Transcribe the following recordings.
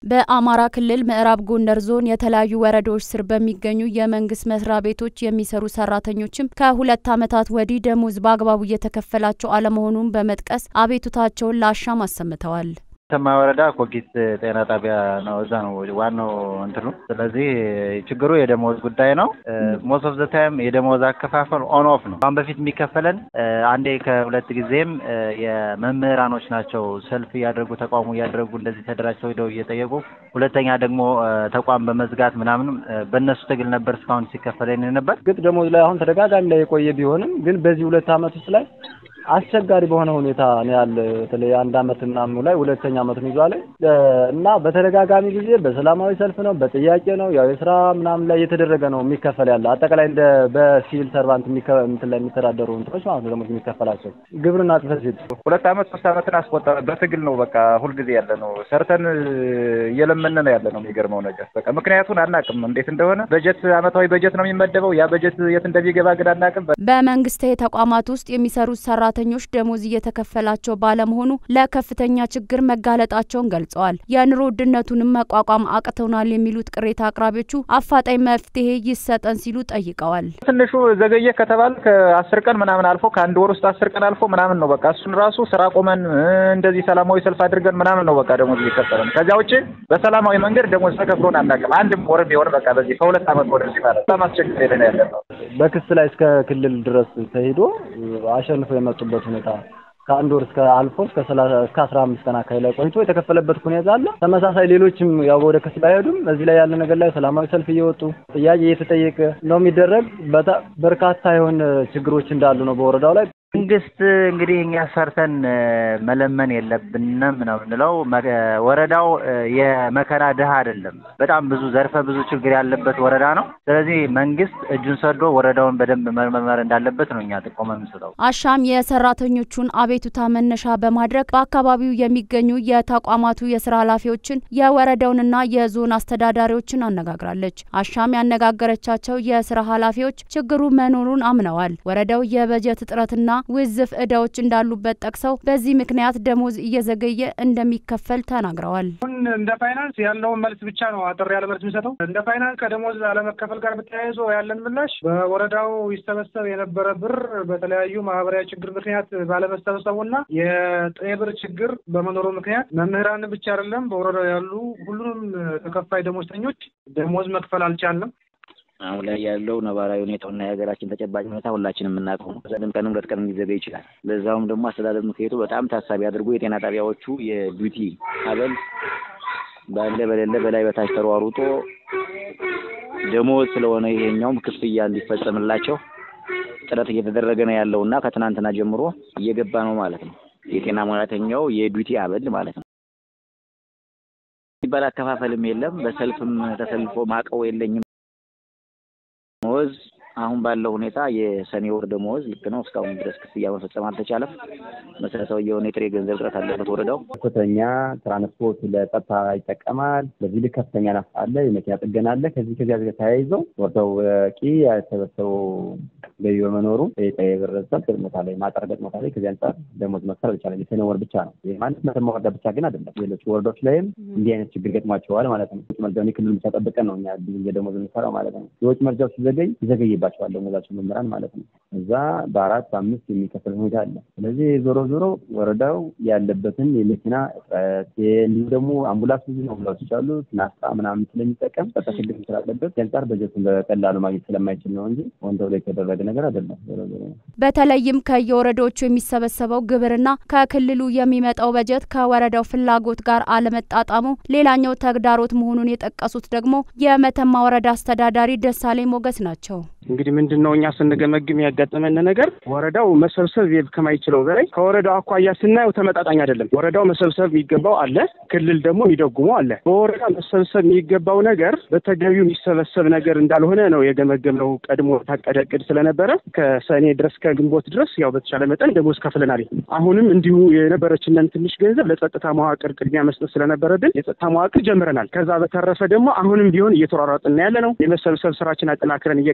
በአማራ ክልል ምዕራብ ጎንደር ዞን የተለያዩ ወረዳዎች ስር በሚገኙ የመንግስት መስሪያ ቤቶች የሚሰሩ ሰራተኞችም ከሁለት ዓመታት ወዲህ ደሞዝ በአግባቡ እየተከፈላቸው አለመሆኑን በመጥቀስ አቤቱታቸውን ለአሻም አሰምተዋል። ተማ ወረዳ ኮጊት ጤና ጣቢያ ነው። እዛ ነው ዋናው እንትኑ። ስለዚህ ችግሩ የደሞዝ ጉዳይ ነው። ሞስት ኦፍ ዘ ታይም የደሞዝ አከፋፈል ኦን ኦፍ ነው። አሁን በፊት የሚከፈለን አንዴ ከሁለት ጊዜም የመምህራኖች ናቸው ሰልፍ እያደረጉ ተቃውሞ እያደረጉ እንደዚህ ተደራጅተው ሄደው እየጠየቁ፣ ሁለተኛ ደግሞ ተቋም በመዝጋት ምናምን በእነሱ ትግል ነበር እስካሁን ሲከፈለን ነበር። ግጥ ደሞዝ ላይ አሁን ተደጋጋሚ ላይ የቆየ ቢሆንም ግን በዚህ ሁለት ዓመት ውስጥ ላይ አስቸጋሪ በሆነ ሁኔታ ነው ያለ። በተለይ አንድ አመት ምናምኑ ላይ ሁለተኛ አመቱን ይዟል እና በተደጋጋሚ ጊዜ በሰላማዊ ሰልፍ ነው፣ በጥያቄ ነው፣ ያው የስራ ምናምን ላይ እየተደረገ ነው የሚከፈል ያለ አጠቃላይ እንደ በሲቪል ሰርቫንት እንትን ላይ የሚተዳደሩ እንትኖች ማለት ነው ደግሞ የሚከፈላቸው ግብርና ጽሕፈት ቤት ሁለት አመት ሶስት አመትን አስቆጠረ። በትግል ነው በቃ ሁልጊዜ ያለ ነው። ሰርተን እየለመን ነው ያለ ነው። የሚገርመው ነገር በቃ ምክንያቱን አናውቅም እንዴት እንደሆነ። በጀት አመታዊ በጀት ነው የሚመደበው። ያ በጀት የት እንደሚገባ ግን አናውቅም። በመንግስታዊ ተቋማት ውስጥ የሚሰሩት ሰራተኞች ደሞዝ እየተከፈላቸው ባለመሆኑ ለከፍተኛ ችግር መጋለጣቸውን ገልጸዋል። የኑሮ ውድነቱንም መቋቋም አቅተውናል የሚሉት ቅሬታ አቅራቢዎቹ አፋጣኝ መፍትሄ ይሰጠን ሲሉ ጠይቀዋል። ትንሹ ዘገየ ከተባለ ከአስር ቀን ምናምን አልፎ ከአንድ ወር ውስጥ አስር ቀን አልፎ ምናምን ነው በቃ እሱን ራሱ ስራ ቆመን እንደዚህ ሰላማዊ ሰልፍ አድርገን ምናምን ነው በቃ ደሞዝ እየከፈለን። ከዚያ ውጭ በሰላማዊ መንገድ ደሞዝ ተከፍሎን አናውቅም። አንድም ወር ቢሆን በቃ በዚህ ከሁለት አመት ወደዚህ ማለት በጣም አስቸግር ሄደን ያለ ነው። በክስ ላይ እስከ ክልል ድረስ ተሄዶ አሸንፎ የመጡበት ሁኔታ ከአንድ ወር እስከ አልፎ እስከ ሰላሳ እስከ አስራ አምስት ቀን አካባቢ ላይ ቆይቶ የተከፈለበት ሁኔታ አለ። ተመሳሳይ ሌሎችም ያው ወደ ክስ ባይሄዱም እዚህ ላይ ያለ ነገር ላይ ሰላማዊ ሰልፍ እየወጡ ጥያቄ እየተጠየቀ ነው የሚደረግ። በርካታ የሆነ ችግሮች እንዳሉ ነው በወረዳው ላይ። መንግስት እንግዲህ እኛ ሰርተን መለመን የለብንም ነው የምንለው። ወረዳው የመከራ ድሃ አይደለም። በጣም ብዙ ዘርፈ ብዙ ችግር ያለበት ወረዳ ነው። ስለዚህ መንግስት እጁን ሰዶ ወረዳውን በደንብ መመርመር እንዳለበት ነው እኛ ጥቆማ የምንሰጠው። አሻም የሰራተኞቹን አቤቱታ መነሻ በማድረግ በአካባቢው የሚገኙ የተቋማቱ የስራ ኃላፊዎችን የወረዳውንና የዞን አስተዳዳሪዎችን አነጋግራለች። አሻም ያነጋገረቻቸው የስራ ኃላፊዎች ችግሩ መኖሩን አምነዋል። ወረዳው የበጀት እጥረትና ውዝፍ እዳዎች እንዳሉበት ጠቅሰው በዚህ ምክንያት ደሞዝ እየዘገየ እንደሚከፈል ተናግረዋል። አሁን እንደ ፋይናንስ ያለውን መልስ ብቻ ነው አጠር ያለ መልስ የሚሰጠው። እንደ ፋይናንስ ከደሞዝ አለመከፈል ጋር በተያይዞ ያለን ምላሽ በወረዳው ይሰበሰብ የነበረ ብር በተለያዩ ማህበራዊ ችግር ምክንያት ባለመሰበሰቡና የጥሬ ብር ችግር በመኖሩ ምክንያት መምህራን ብቻ አይደለም በወረዳው ያሉ ሁሉንም ተከፋይ ደሞዝተኞች ደሞዝ መክፈል አልቻለም። አሁን ላይ ያለው ነባራዊ ሁኔታውና የሀገራችን ተጨባጭ ሁኔታ ሁላችንም የምናውቀው ነው። ዘጠኝ ቀንም ሁለት ቀንም ሊዘገይ ይችላል። ለዛውም ደግሞ አስተዳደር ምክር ቤቱ በጣም ታሳቢ አድርጎ የጤና ጣቢያዎቹ የዲዩቲ አበል ባለ በሌለ በላይ በታች ተሯሩጦ ደሞዝ ስለሆነ ይሄኛውም ክፍያ እንዲፈጸምላቸው ጥረት እየተደረገ ነው ያለው እና ከትናንትና ጀምሮ እየገባ ነው ማለት ነው። የጤና ሙያተኛው የዲዩቲ አበል ማለት ነው ሲባል አከፋፈልም የለም። በሰልፍም ተሰልፎ ማቀው የለኝም ደሞዝ አሁን ባለው ሁኔታ የሰኔ ወር ደሞዝ ልክ ነው። እስካሁን ድረስ ክፍያ መፈጸም አልተቻለም። መሰረታዊ የሆነ የጥሬ ገንዘብ እጥረት አለበት ወረዳው። ከፍተኛ ትራንስፖርት ለጸጥታ ይጠቀማል። በዚህ ልክ ከፍተኛ ናፍ አለ፣ የመኪና ጥገና አለ። ከዚህ ከዚያ ጋር ተያይዘው ወረዳው በቂ ያልተሰበሰበው ገቢ በመኖሩ የጠየ ብረሰብ ገጥሞታ ላይ ማጠር ገጥሞታ ላይ ከዚህ አንጻር ደሞዝ መክፈል አልቻለም። የሰኔ ወር ብቻ ነው። ይህ ማለት መተማ ወረዳ ብቻ ግን አይደለም። ሌሎች ወረዳዎች ላይም እንዲህ አይነት ችግር ገጥሟቸዋል ማለት ነው። ውጭ መርጃውን የክልል ብቻ ጠብቀን ነው እኛ ብዙ ጊዜ ደሞዝ የምንሰራው ማለት ነው። የውጭ መርጃው ሲዘገይ ይዘገይባቸዋል ደሞዛቸው መምህራን ማለት ነው። እዛ በአራት በአምስት የሚከፈል ሁኔታ አለ። ስለዚህ ዞሮ ዞሮ ወረዳው ያለበትን የመኪና እጥረት እንዲሁም ደግሞ አምቡላንስ ብዙ አምቡላንሶች አሉ ናፍጣ ምናምን ስለሚጠቀም ጸጥታ ችግር ስላለበት አንጻር በጀቱን በቀላሉ ማግኘት ስለማይችል ነው እንጂ ወንደው ላይ የተደረገ ነገር አይደለም። በተለይም ከየወረዳዎቹ የሚሰበሰበው ግብርና ከክልሉ የሚመጣው በጀት ከወረዳው ፍላጎት ጋር አለመጣጣሙ ሌላኛው ተግዳሮት መሆኑን የጠቀሱት ደግሞ የመተማ ወረዳ አስተዳዳሪ ደሳሌ ሞገስ ናቸው። እንግዲህ ምንድን ነው እኛ ስንገመግም ያጋጠመን ነገር ወረዳው መሰብሰብ ከማይችለው በላይ ከወረዳው አኳያ ስናየው ተመጣጣኝ አይደለም። ወረዳው መሰብሰብ የሚገባው አለ፣ ክልል ደግሞ የሚደጉመው አለ። በወረዳ መሰብሰብ የሚገባው ነገር በተገቢው የሚሰበሰብ ነገር እንዳልሆነ ነው የገመገምነው። ቀድሞ ታቀደ እቅድ ስለነበረ ከሰኔ ድረስ ከግንቦት ድረስ ያው በተቻለ መጠን ደሞዝ ከፍለናል። አሁንም እንዲሁ የነበረችንን ትንሽ ገንዘብ ለጸጥታ መዋቅር ቅድሚያ መስጠት ስለነበረብን የጸጥታ መዋቅር ጀምረናል። ከዛ በተረፈ ደግሞ አሁንም ቢሆን እየተሯሯጥና ያለ ነው የመሰብሰብ ስራችን አጠናክረን እየቀጠልን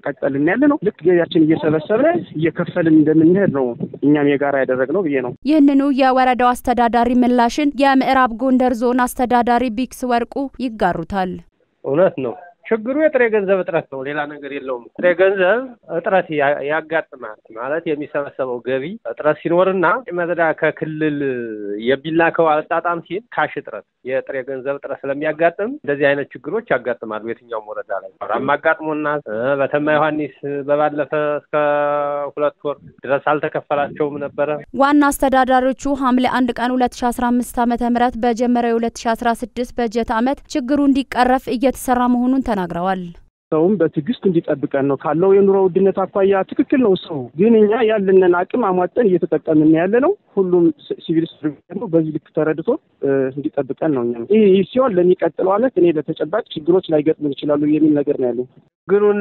እየተጠቀምን ያለ ነው። ልክ ገቢያችን እየሰበሰብን እየከፈልን እንደምንሄድ ነው እኛም የጋራ ያደረግነው ብዬ ነው። ይህንኑ የወረዳው አስተዳዳሪ ምላሽን የምዕራብ ጎንደር ዞን አስተዳዳሪ ቢክስ ወርቁ ይጋሩታል። እውነት ነው። ችግሩ የጥሬ ገንዘብ እጥረት ነው። ሌላ ነገር የለውም። ጥሬ ገንዘብ እጥረት ያጋጥማል ማለት የሚሰበሰበው ገቢ እጥረት ሲኖርና መዘዳ ከክልል የሚላከው አጣጣም ሲል ካሽ እጥረት፣ የጥሬ ገንዘብ እጥረት ስለሚያጋጥም እንደዚህ አይነት ችግሮች ያጋጥማሉ። የትኛውም ወረዳ ላይ ራም አጋጥሞና በተማ ዮሐንስ በባለፈ እስከ ሁለት ወር ድረስ አልተከፈላቸውም ነበረ። ዋና አስተዳዳሪዎቹ ሐምሌ አንድ ቀን ሁለት ሺ አስራ አምስት ዓመተ ምህረት በጀመረው የሁለት ሺ አስራ ስድስት በጀት ዓመት ችግሩ እንዲቀረፍ እየተሰራ መሆኑን ተናግረዋል። ሰውም በትዕግስት እንዲጠብቀን ነው ካለው የኑሮ ውድነት አኳያ ትክክል ነው። ሰው ግን እኛ ያለንን አቅም አሟጠን እየተጠቀምን ያለ ነው። ሁሉም ሲቪል ሰርቪስ በዚህ ልክ ተረድቶ እንዲጠብቀን ነው። እኛ ይህ ሲሆን ለሚቀጥለው ዓመት እኔ በተጨባጭ ችግሮች ላይገጥምን ይችላሉ የሚል ነገር ነው ያለኝ። ችግሩን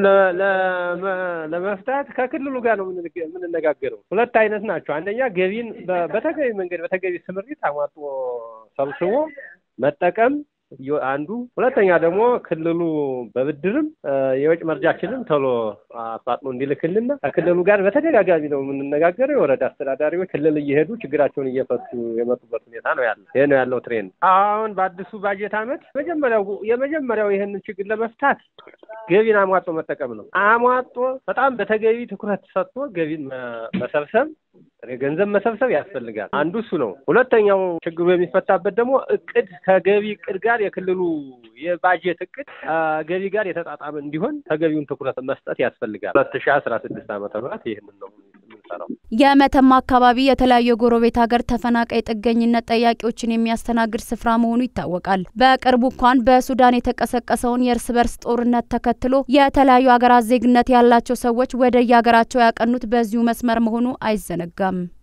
ለመፍታት ከክልሉ ጋር ነው የምንነጋገረው። ሁለት አይነት ናቸው። አንደኛ ገቢን በተገቢ መንገድ በተገቢ ስምሪት አሟጦ ሰብስቦ መጠቀም አንዱ ሁለተኛ ደግሞ ክልሉ በብድርም የወጭ መርጃችንን ቶሎ አፋጥኖ እንዲልክልና ከክልሉ ጋር በተደጋጋሚ ነው የምንነጋገረው። የወረዳ አስተዳዳሪዎች ክልል እየሄዱ ችግራቸውን እየፈቱ የመጡበት ሁኔታ ነው ያለው። ይሄ ነው ያለው ትሬንድ። አሁን በአዲሱ ባጀት ዓመት መጀመሪያው የመጀመሪያው ይህንን ችግር ለመፍታት ገቢን አሟጦ መጠቀም ነው። አሟጦ በጣም በተገቢ ትኩረት ሰጥቶ ገቢን መሰብሰብ ገንዘብ መሰብሰብ ያስፈልጋል። አንዱ እሱ ነው። ሁለተኛው ችግሩ የሚፈታበት ደግሞ እቅድ ከገቢ እቅድ ጋር የክልሉ የባጀት እቅድ ገቢ ጋር የተጣጣመ እንዲሆን ተገቢውን ትኩረት መስጠት ያስፈልጋል። ሁለት ሺ አስራ ስድስት ዓመተ ምህረት ይህንን ነው የምንሰራው። የመተማ አካባቢ የተለያዩ የጎረቤት ሀገር ተፈናቃይ ጥገኝነት ጠያቂዎችን የሚያስተናግድ ስፍራ መሆኑ ይታወቃል። በቅርቡ እንኳን በሱዳን የተቀሰቀሰውን የእርስ በርስ ጦርነት ተከትሎ የተለያዩ ሀገራት ዜግነት ያላቸው ሰዎች ወደ የሀገራቸው ያቀኑት በዚሁ መስመር መሆኑ አይዘነጋም።